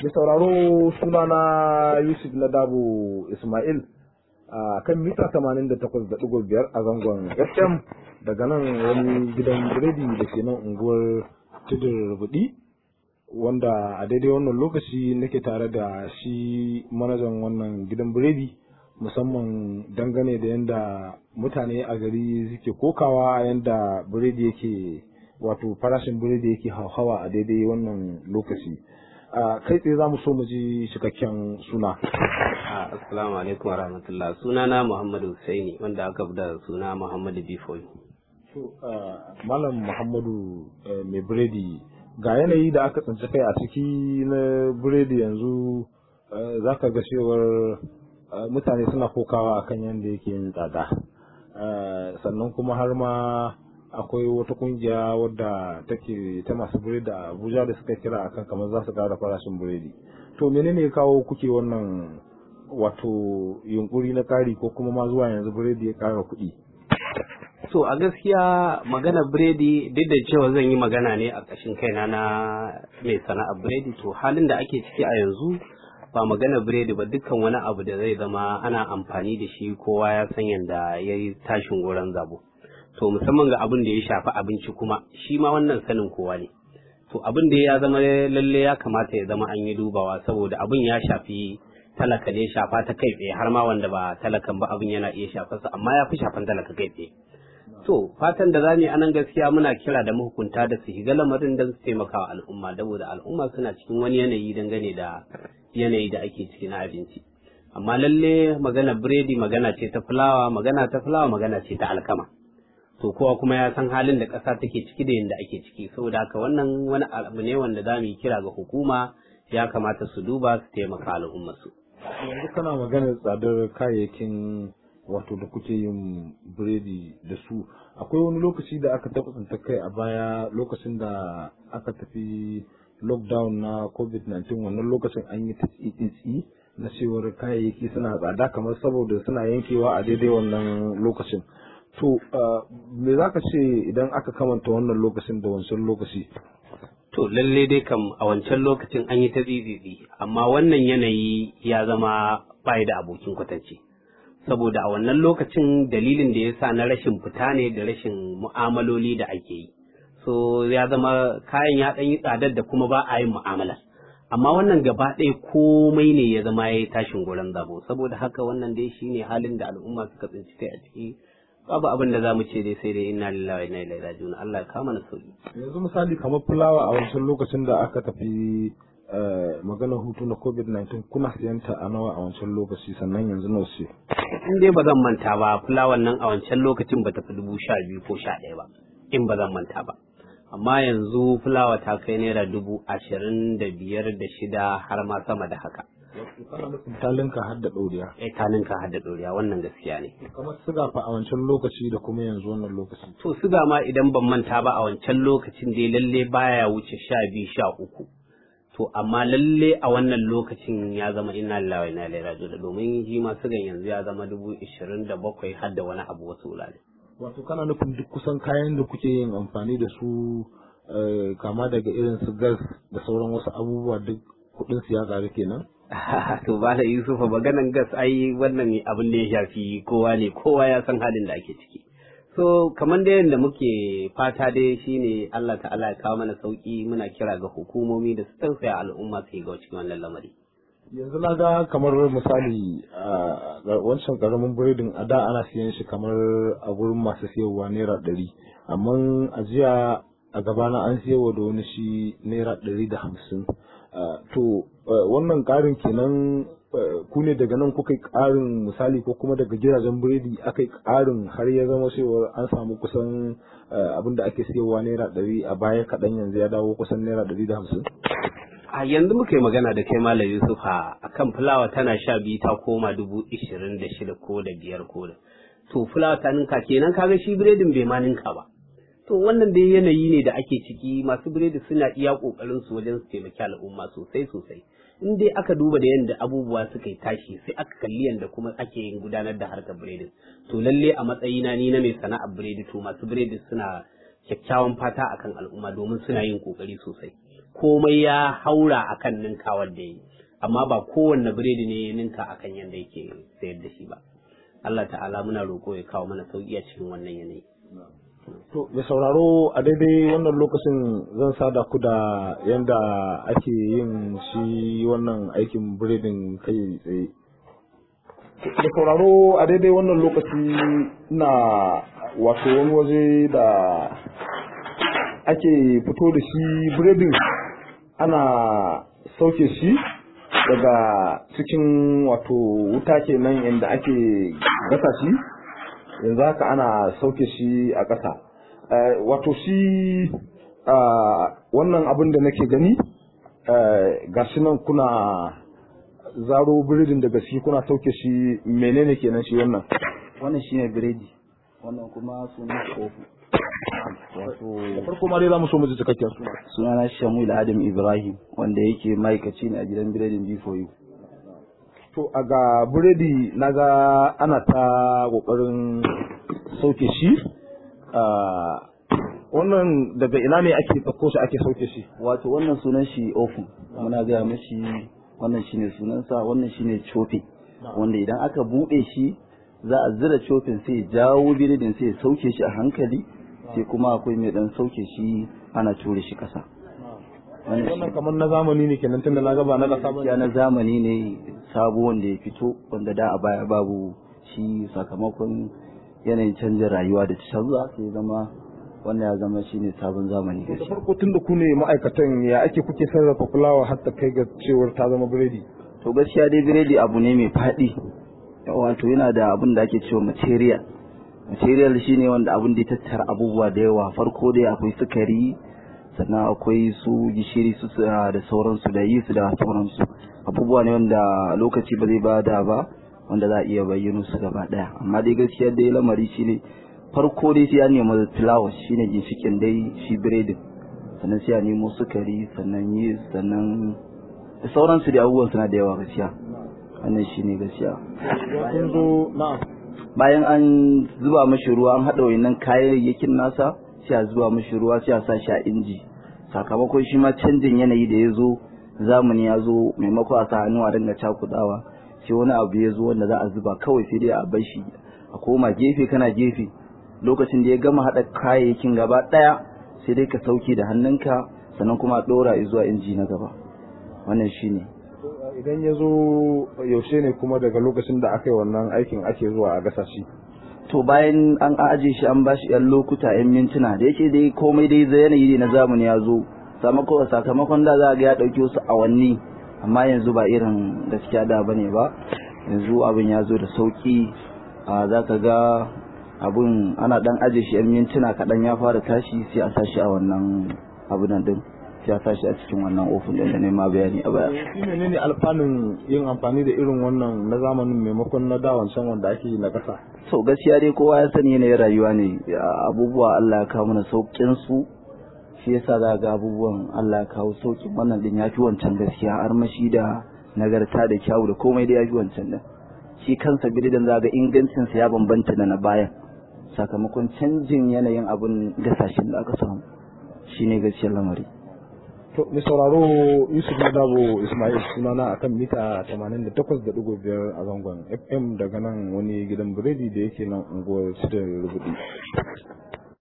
Mai sauraro sunana Yusuf na Dabo Ismail a kan mita 88.5 a zangon FM daga nan wani gidan biredi da ke nan unguwar tudun rubudi wanda a daidai wannan lokaci nake tare da shi manajan wannan gidan biredi musamman dangane da yadda mutane a gari suke kokawa yadda biredi yake wato farashin biredi yake hauhawa a daidai wannan lokaci kai tsaye za mu so mu ji cikakken suna assalamu alaikum warahmatullah suna na muhammadu husaini wanda aka fi da suna muhammadu bifoyi malam muhammadu mai biredi ga yanayi da aka tsinci kai a ciki na biredi yanzu za ka ga cewar mutane suna kokawa akan yadda yake yin tsada sannan kuma har ma akwai wata kungiya wadda take ta masu biredi a abuja da suka kira akan kamar za su kara farashin biredi to menene ya kawo kuke wannan wato yunkuri na kari ko kuma ma zuwa yanzu biredi ya kara kuɗi so a gaskiya magana biredi duk da cewa zan yi magana ne a ƙashin kaina na mai sana'ar biredi to halin da ake ciki a yanzu ba magana biredi ba dukkan wani abu da zai zama ana amfani da shi kowa ya san yadda ya yi tashin goron zabo to musamman ga abin da ya shafi abinci kuma shi ma wannan sanin kowa ne to abin da ya zama lalle ya kamata ya zama an yi dubawa saboda abin ya shafi talaka ne shafa ta kai tsaye har ma wanda ba talakan ba abin yana iya shafarsa amma ya fi shafan talaka kai tsaye to fatan da zamu yi anan gaskiya muna kira da mahukunta da su shiga lamarin don su taimaka wa al'umma saboda al'umma suna cikin wani yanayi dangane da yanayi da ake ciki na abinci amma lalle magana biredi magana ce ta fulawa magana ta fulawa magana ce ta alkama to kowa kuma ya san halin da ƙasa take ciki da yadda ake ciki saboda haka wannan wani abu ne wanda za mu yi kira ga hukuma ya kamata su duba su taimaka al'umma su yanzu kana maganar tsadar kayayyakin wato da kuke yin biredi da su akwai wani lokaci da aka taɓa tsinta kai a baya lokacin da aka tafi lockdown na covid-19 wannan lokacin an yi ta tsitsi na cewar kayayyaki suna tsada kamar saboda suna yankewa a daidai wannan lokacin to me za ka ce idan aka kamanta wannan lokacin da wancan lokaci to lalle dai kam a wancan lokacin an yi ta tsitsitsi amma wannan yanayi ya zama bai da abokin kwatance saboda a wannan lokacin dalilin da ya sa na rashin fita ne da rashin mu'amaloli da ake yi so ya zama kayan ya ɗan yi tsadar da kuma ba a yin mu'amala amma wannan gaba ɗaya komai ne ya zama ya yi tashin goron zabo saboda haka wannan dai shine halin da al'umma suka tsinci kai a ciki babu abin da zamu ce dai sai dai inna lillahi wa inna ilaihi raji'un Allah ya kama na sauki yanzu misali kamar fulawa a wancan lokacin da aka tafi maganar hutu na covid-19 kuna siyan ta a nawa a wancan lokaci sannan yanzu nawa ce in dai ba zan manta ba fulawan nan a wancan lokacin ba ta fi dubu sha biyu ko sha ɗaya ba in ba zan manta ba amma yanzu fulawa ta kai naira dubu ashirin da biyar da shida har ma sama da haka talinka har da ɗoriya eh talinka har da ɗoriya wannan gaskiya ne kamar siga fa a wancan lokaci da kuma yanzu wannan lokaci to siga ma idan ban manta ba a wancan lokacin dai lalle baya wuce sha biyu sha uku to amma lalle a wannan lokacin ya zama inna lillahi wa inna ilaihi raji'un domin shi ma sigan yanzu ya zama dubu ishirin da bakwai har da wani abu wasu wurare wato kana nufin duk kusan kayan da kuke yin amfani da su kama daga irin su gas da sauran wasu abubuwa duk kudin su ya ƙaru kenan to ba da yusufa maganan gas ai wannan abin da ya shafi kowa ne kowa ya san halin da ake ciki so kamar da yadda muke fata dai shine Allah ta'ala ya kawo mana sauki muna kira ga hukumomi da su tausaya al'umma su ga cikin wannan lamari yanzu na ga kamar misali wancan karamin biredin a da ana siyan shi kamar a gurin masu siyarwa naira ɗari amma a jiya a gabana an siyarwa da wani shi naira ɗari da hamsin to wannan ƙarin kenan ku ne daga nan kuka yi ƙarin misali ko kuma daga gidajen biredi aka yi ƙarin har ya zama cewa an samu kusan abin da ake siyarwa naira ɗari a baya kaɗan yanzu ya dawo kusan naira ɗari da hamsin a yanzu muka yi magana da kai malam yusuf a kan fulawa tana sha biyu ta koma dubu ishirin da shida ko da biyar ko da to fulawa ta ninka kenan kaga shi biredin bai ma ninka ba to wannan dai yanayi ne da ake ciki masu biredi suna iya kokarin su wajen su taimaki al'umma sosai sosai in dai aka duba da yadda abubuwa suka yi tashi sai aka kalli yadda kuma ake yin gudanar da harkar biredin to lalle a matsayina ni na mai sana'ar biredi to masu biredi suna kyakkyawan fata akan al'umma domin suna yin kokari sosai komai ya haura akan ninkawar da yi amma ba kowanne biredi ne ya ninka akan yadda yake sayar da shi ba Allah ta'ala muna roƙo ya kawo mana sauƙi a cikin wannan yanayi To, mai sauraro a daidai wannan lokacin zan sada ku da yanda ake yin shi wannan aikin biredin kai tsaye. Da sauraro a daidai wannan lokaci na wato wani waje da ake fito da shi biredin ana sauke shi daga cikin wato wuta kenan inda ake gasa shi. yanzu haka ana sauke shi a ƙasa wato shi wannan abin da nake gani ga shi nan kuna zaro biredin daga shi kuna sauke shi menene kenan shi wannan wannan shine biredi wannan kuma sunan kofu wato da farko ma dai za mu so mu ji cikakken suna sunana Shamil Adam Ibrahim wanda yake ma'aikaci ne a gidan biredin B4U To a ga buredi na ga ana ta ƙoƙarin sauke shi. Wannan daga ina ne ake ɗauko shi ake sauke shi? wato wannan sunan shi ofin muna gaya mashi wannan shine sunansa wannan shine chopping wanda idan aka buɗe shi za a zira chopping sai ya jawo biredin sai ya sauke shi a hankali sai kuma akwai mai dan sauke shi ana ture shi ƙasa wannan Wannan kamar na zamani ne kenan tunda na ga ba na ƙasa ba. gaskiya na zamani ne sabo wanda ya fito wanda da a baya babu shi sakamakon yanayin canjin rayuwa da canza sai zama wannan ya zama shine sabon zamani Da gaskiya farko tun da ku ne ma'aikatan ya ake kuke sarrafa fulawa har ta kai ga cewar ta zama biredi. to gaskiya dai biredi abu ne mai faɗi wato yana da abin da ake cewa material material shine wanda abin da ya tattara abubuwa da yawa farko dai akwai sukari sannan akwai su gishiri su su- da sauransu da yi su da sauransu abubuwa ne wanda lokaci ba zai bada ba wanda za a iya bayyano su gaba daya amma dai gaskiya dai lamari shine farko dai sai ya nemi fulawa shine ginshikin dai shi biredin sannan sai a nemo sukari sannan yi sannan da sauransu da abubuwan suna da yawa gaskiya wannan shine gaskiya Kun zo na bayan an zuba mashi ruwa an haɗa wayannan kayayyakin nasa sai a zuba mashi ruwa sai a sa shi a inji sakamakon shi ma canjin yanayi da ya zo zamani ya zo maimako a sa hannu a dinga cakudawa sai wani abu ya zo wanda za a zuba kawai sai dai a bar shi a koma gefe kana gefe lokacin da ya gama haɗa kayayyakin gaba ɗaya sai dai ka sauke da hannunka sannan kuma a ɗora zuwa inji na gaba wannan shine idan ya zo yaushe ne kuma daga lokacin da aka yi wannan aikin ake zuwa a gasa shi. to bayan an aje shi an bashi yan lokuta yan mintuna da yake dai komai dai zai yanayi na zamani ya zo sakamakon sakamakon da za ga ya dauki wasu awanni amma yanzu ba irin gaskiya da bane ba yanzu abin ya zo da sauki a za ka ga abun ana dan aje shi yan mintuna kaɗan ya fara tashi sai a sashi a wannan abu nan din sai a sashi a cikin wannan ofin din da nema bayani a baya Shi menene alfanun yin amfani da irin wannan na zamanin maimakon na da wancan wanda ake yi na gasa? so gaskiya dai kowa ya sani yanayin rayuwa ne ya abubuwa Allah ya kawo mana saukin su shi yasa za ga abubuwan Allah ya kawo saukin wannan din yafi wancan gaskiya armashi da nagarta da kyawu da komai da yafi wancan din shi kansa bididan za ga ingancin sa ya bambanta da na bayan sakamakon canjin yanayin abun gasashin da aka samu shine gaskiyar lamari To, mai sauraro Yusuf Nadabo Ismail sunana akan mita 88.5 a zangon FM daga nan wani gidan biredi da yake nan unguwar Sidar Rubudi.